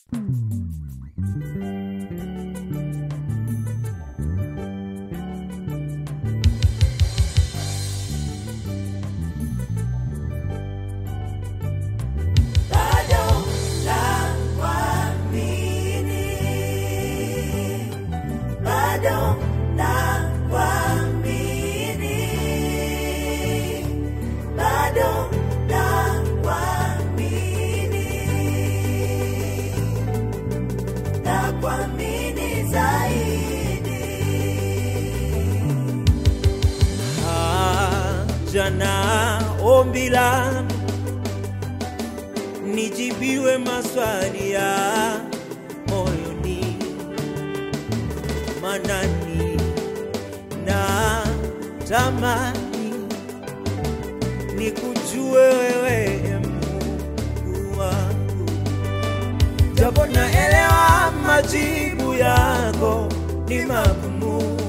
bado nakuamini, bado nakuamini, bado nakuamini, nakuamini zaidi. jana ombi langu nijibiwe maswali ya moyoni, manani na tamani nikujue wewe Mungu wangu, japo naelewa majibu yako ni magumu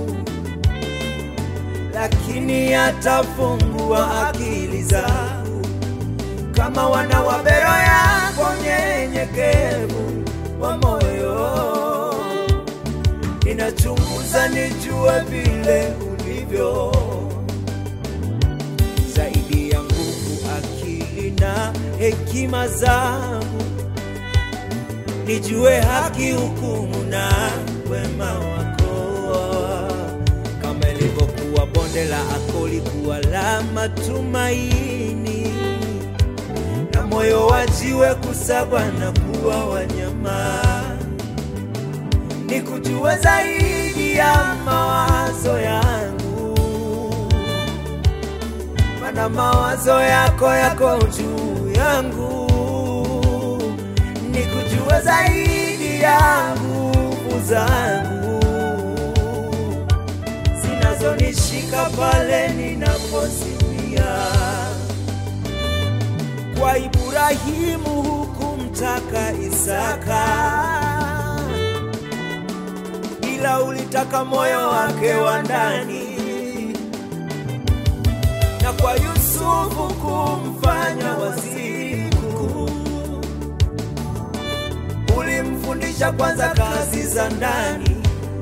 lakini atafungua akili zangu kama wana wa bero yako nyenyekevu wa moyo. Ninachunguza nijue vile ulivyo, zaidi ya nguvu, akili na hekima zangu, nijue haki, hukumu na wema wako kama ilivyokuwa bonde la Akoli kuwa la matumaini, na moyo wa jiwe kusagwa na kuwa wanyama. Nikujue zaidi ya mawazo yangu, mana mawazo yako yako juu yangu. Nikujue zaidi ya nguvu zangu zinazonishika pale ninaposimia. Kwa Ibrahimu hukumtaka Isaka, ila ulitaka moyo wake wa ndani, na kwa Yusufu kumfanya waziri mkuu. Ulimfundisha kwanza kazi za ndani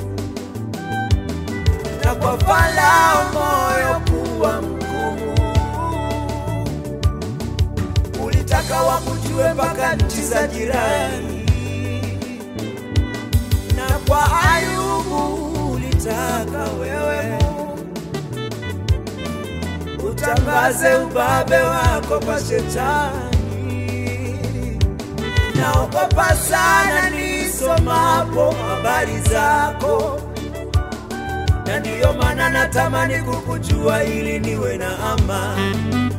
na kwa Farao moyo kuwa mgumu. Ulitaka wakujue mpaka nchi za jirani, na kwa Ayubu ulitaka wewe utangaze ubabe wako kwa shetani. Naogopa sana nisomapo habari zako na ndiyo maana natamani kukujua ili niwe na amani.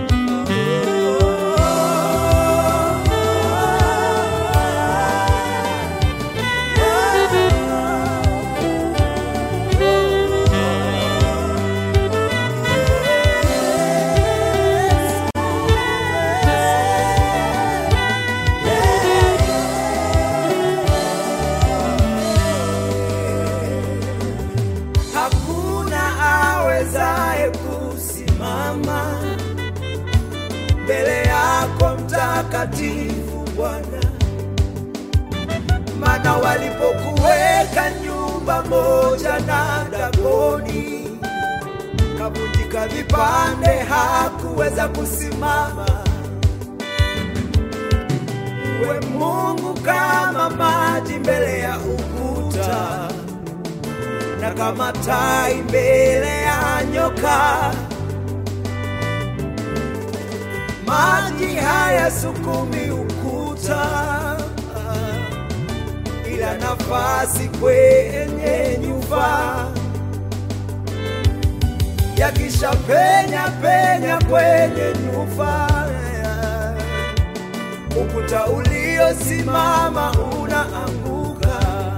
Hakuna awezaye kusimama mbele yako mtakatifu Bwana, maana walipokuweka nyumba moja na Dagoni, kavunjika vipande, hakuweza kusimama. We Mungu kama maji mbele ya ukuta na kama tai mbele ya nyoka. Maji haya sukumi ukuta, ila nafasi kwenye nyumba yakisha penya penya kwenye nyumba, ukuta uliosimama unaanguka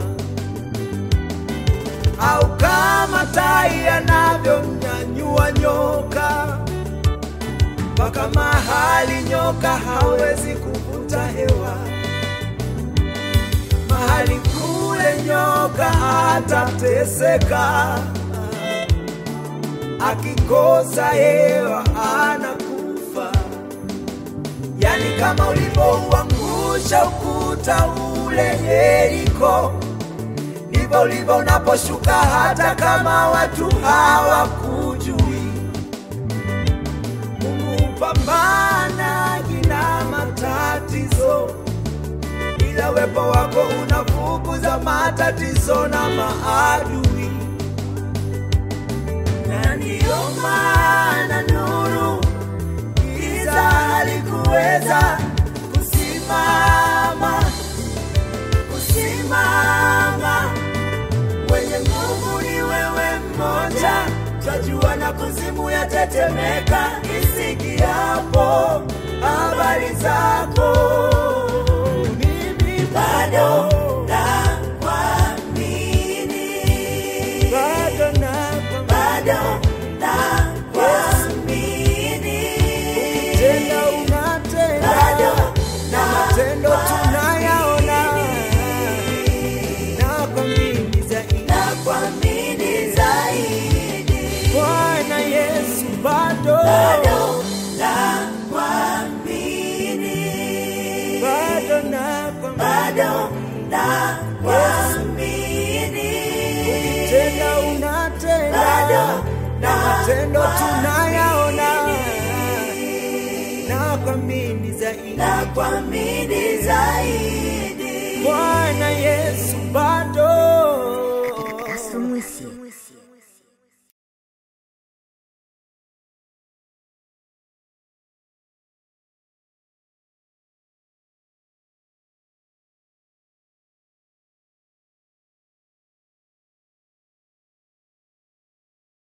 au kama tai anavyomnyanyua nyoka mpaka mahali nyoka hawezi kuvuta hewa, mahali kule nyoka atateseka, akikosa hewa anakufa. Yani kama ulivyoua nguruwe ulivyoangusha ukuta ule Yeriko, ndivyo ulivyo unaposhuka hata kama watu hawakujui. Mungu pambana kina matatizo, ila uwepo wako unafukuza matatizo na maadui, na ndiyo maana nuru giza halikuweza kusimama, kusimama. Mwenye nguvu ni wewe mmoja, twajua na kuzimu yatetemeka isikiapo habari zako. Mimi bado nakuamini, bado nakuamini, bado nakuamini, tena unatenda, bado na matendo tunayaona, nakuamini zaidi, nakuamini zaidi, Bwana Yesu, bado bado nakuamini, bado nakuamini, bado nakuamini, tena unatenda, bado na matendo tunayaona, nakuamini zaidi, nakuamini zaidi, Bwana Yesu, bado